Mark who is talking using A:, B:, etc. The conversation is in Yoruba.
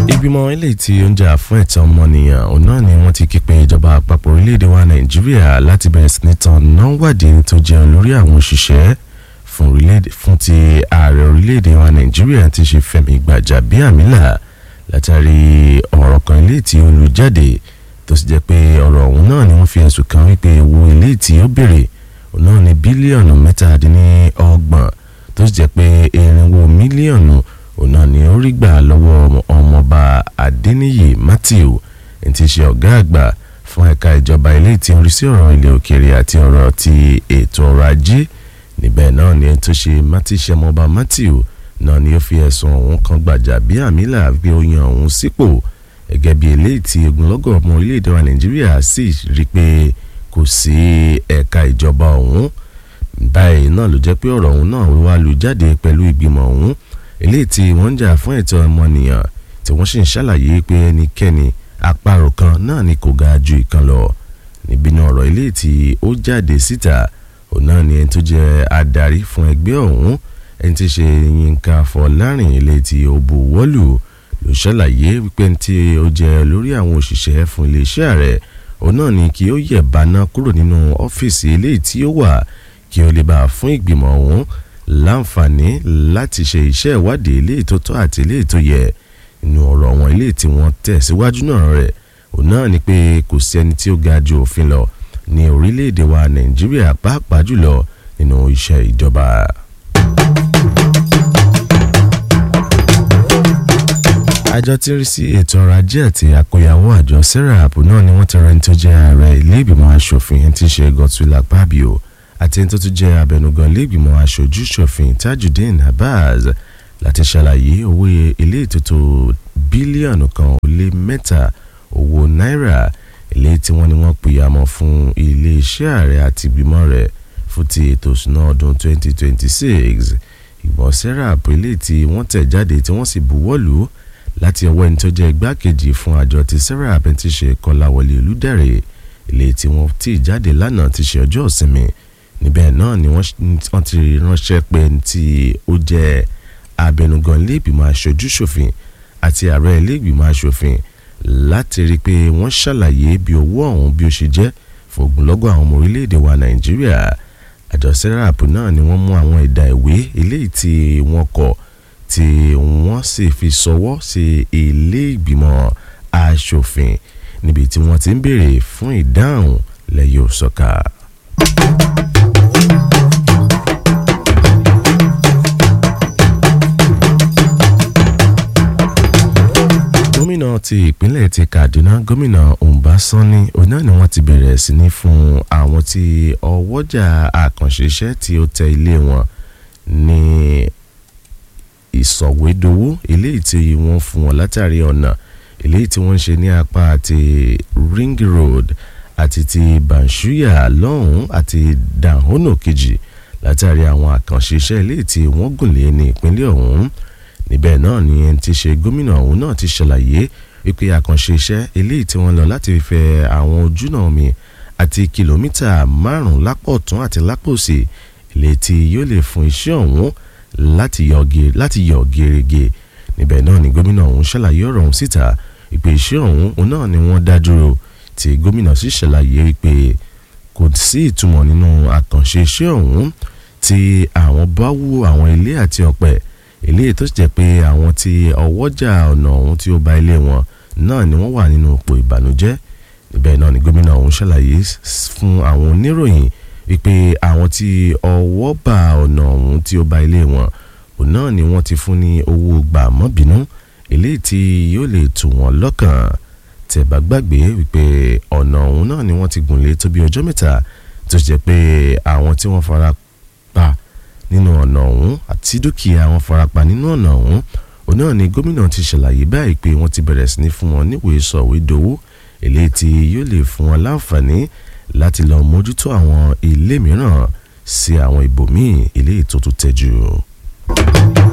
A: ìgbìmọ̀ ilé tí ó ń jà fún ẹ̀tọ́ ọmọnìyàn òun náà ni wọ́n ti ké pe ìjọba àpapọ̀ orílẹ̀-èdè wa nàìjíríà láti bẹ̀rẹ̀ sí ní tan nọ́wádìí tó jẹ́ olórí àwọn òṣìṣẹ́ fún ti ààrẹ orílẹ̀-èdè wa nàìjíríà ti ṣe Fẹ́mi Gbàjàbíàmílà látàrí ọ̀rọ̀ kan ilé tí ó lu jáde tó sì jẹ́ pé ọ̀rọ̀ ọ̀hún náà ni wọ́n fi ẹ̀sùn kan wípé owó ilé tí ó béèrè òun náà ní bílíọ̀nù mẹ́tàdínlọ́gbọ̀n tó sì jẹ́ pé irinwó mílíọ̀nù òun náà ni ó rí gbà lọ́wọ́ ọmọọba Adéníyì Matthew ẹni tí í ṣe ọ̀gá àgbà fún ẹ̀ka ìjọba ilé tí ń rí sí ọ̀rọ̀ ilẹ̀ òkèèrè àti ọ̀rọ̀ ti ètò ọrọ̀ ajé níbẹ̀ náà ni ẹni tó ṣe mátíṣe ọmọọba Matthew náà ni ó fi ẹ̀sùn ọ̀hún kan Gbàjàbíàmílà pé ó yan òun sípò gẹ́gẹ́ bí eléyìí tí ogunlọ́gọ̀ ọmọ orílẹ̀-èdè wa Nàìjíríà sì rí pé kò sí ẹ̀ka ìjọba ọ̀hún báyìí náà ló jẹ́ pé ọ̀rọ̀ ọ̀hún náà wá lu jáde pẹ̀lú ìgbìmọ̀ ọ̀hún eléyìí tí wọ́n ń jà fún ẹ̀tọ́ ọmọnìyàn tí wọ́n sì ń ṣàlàyé pé ẹnikẹ́ni àparò kan náà ni kò ga ju ìkan lọ níbi náà ọ̀rọ̀ eléyìí tí ó jáde síta òun náà ni ẹni tó jẹ́ adarí fún ẹgbẹ́ ọ̀hún ẹni tí ṣe Yínká Fọlárìn eléyìí tí ó bu wọ́lù ló ṣàlàyé wípé ẹni tí ó jẹ́ lórí àwọn òṣìṣẹ́ fún iléeṣẹ́ ààrẹ òun náà ni kí ó yẹ̀ báná kúrò nínú ọ́fíìsì eléyìí tí ó wà kí ó lè bá a fún ìgbìmọ̀ ọ̀hún láǹfààní láti ṣe iṣẹ́ ìwádìí eléyìí tó tọ́ àti eléyìí tó yẹ inú ọ̀rọ̀ wọn eléyìí tí wọ́n tẹ̀ síwájú náà rẹ̀ òun náà ni pé kò sí ẹni tí ó ga ju òfin lọ ní orílẹ̀-èdè wa Nàìjíríà pàápàá jùlọ nínú iṣẹ́ ìjọba. àjọ tí ń rí sí ètò ọrọ̀ ajé àti àkóyawọ́ àjọ serap náà ni wọ́n ti rẹ́ni tó jẹ́ ààrẹ ilé ìgbìmọ̀ asòfin ẹni tí ń ṣe Godswill Akpabio àti ẹni tó tún jẹ́ abẹnugan ilé ìgbìmọ̀ aṣojú ṣòfin Tajudeen Abbas láti ṣàlàyé owó ilé ìtòtò bílíọ̀nù kan ó lé mẹ́ta owó náírà ilé tí wọ́n ní wọ́n pìyàmọ́ fún iléeṣẹ́ ààrẹ àti ìgbìmọ̀ rẹ̀ fún ti ètò ìṣúná ọdún 2026 ìgbọ̀n serap ilé tí wọ́n tẹ̀ jáde tí wọ́n sì buwọ́ lù ú láti ọwọ́ ẹni tó jẹ́ igbákejì fún àjọ ti serap ẹni tí ṣe Kọ́láwọlé Olúdẹ̀rẹ̀ ilé tí wọ́n tì jáde lánàá ti ṣe ọjọ́ ìsinmi níbẹ̀ náà ni wọ́n ti ránṣẹ́ pé tí ó jẹ́ abẹnugan iléègbìmọ̀ aṣojú ṣòfin àti ààrẹ iléègbìmọ̀ aṣòfin láti rí i pé wọ́n ṣàlàyé bí owó ọ̀hún bí ó ṣe jẹ́ fún ogunlọ́gọ̀ àwọn ọmọ orílẹ̀-èdè wa nàìjíríà àjọ serap náà ni wọ́n mú àwọn ẹ̀dà ìwé eléyìí tí wọ́n kọ tí wọ́n sì fi ṣọwọ́ sí iléègbìmọ̀ aṣòfin níbi tí wọ́n ti ń béèrè fún ìdáhùn lẹ́yìn òsọ̀ka. gómìnà ti ìpínlẹ̀ ti Kaduna gómìnà Ọbásanni òun náà ni wọ́n ti bẹ̀rẹ̀ sí ní fún àwọn tí ọwọ́jà àkànṣe iṣẹ́ tí ó tẹ ilé wọn ní ìsọ̀wédowó eléyìí tí wọ́n fún wọn látàrí ọ̀nà eléyìí tí wọ́n ń ṣe ní apá àti Ring Road àti ti Banshuya lọ́hùn àti Dahono kejì látàrí àwọn àkànṣe iṣẹ́ eléyìí tí wọ́n gùn lé ní ìpínlẹ̀ ọ̀hún níbẹ̀ náà ni ẹni tí ṣe gómìnà ọ̀hún náà ti ṣàlàyé wípé àkànṣe iṣẹ́ eléyìí tí wọ́n lọ láti fẹ́ àwọn ojúnà omi àti kìlómítà márùn-ún lápò ọ̀tún àti lápò òsì ilé tí yóò lè fún iṣẹ́ ọ̀hún láti yọ gèrègè níbẹ̀ náà ni gómìnà ọ̀hún ṣàlàyé ọ̀rọ̀ ọ̀hún síta ìpè iṣẹ́ ọ̀hún náà ni wọ́n dá dúró tí gómìnà sì ṣàlàyé wípé kò sí ìtumọ̀ nínú àkànṣe iṣẹ́ ọ̀hún tí àwọn bá wú àwọn ilé àti ọ̀pẹ eléyìí tó sì jẹ́ pé àwọn tí ọwọ́jà ọ̀nà ọ̀hún tí ó ba ilé wọn náà ni wọ́n wà nínú ipò ìbànújẹ́ níbẹ̀ náà ni gómìnà ọ̀hún ṣàlàyé fún àwọn oníròyìn wípé àwọn tí ọwọ́ bá ọ̀nà ọ̀hún tí ó ba ilé wọn òun náà ni wọ́n ti fún ní owó gbà mọ́bìnú eléyìí tí yóò lè tù wọ́n lọ́kàn tẹ́ bá gbàgbé wípé ọ̀nà ọ̀hún náà ni wọ́n ti gùn lé tó bí ọjọ́ mẹ́ta tó sì jẹ́ pé àwọn tí wọ́n fara pa nínú ọ̀nà ọ̀hún àti dúkìá wọn farapa nínú ọ̀nà ọ̀hún òun náà ni gómìnà ti ṣàlàyé báyìí pé wọ́n ti bẹ̀rẹ̀ sí ní fún wọn níwèé sọ̀wédowó eléyìí tí yóò lè fún wọn láǹfààní láti lọ mójútó àwọn ilé mìíràn sí àwọn ibòmíì eléyìí tó tún tẹ́jú.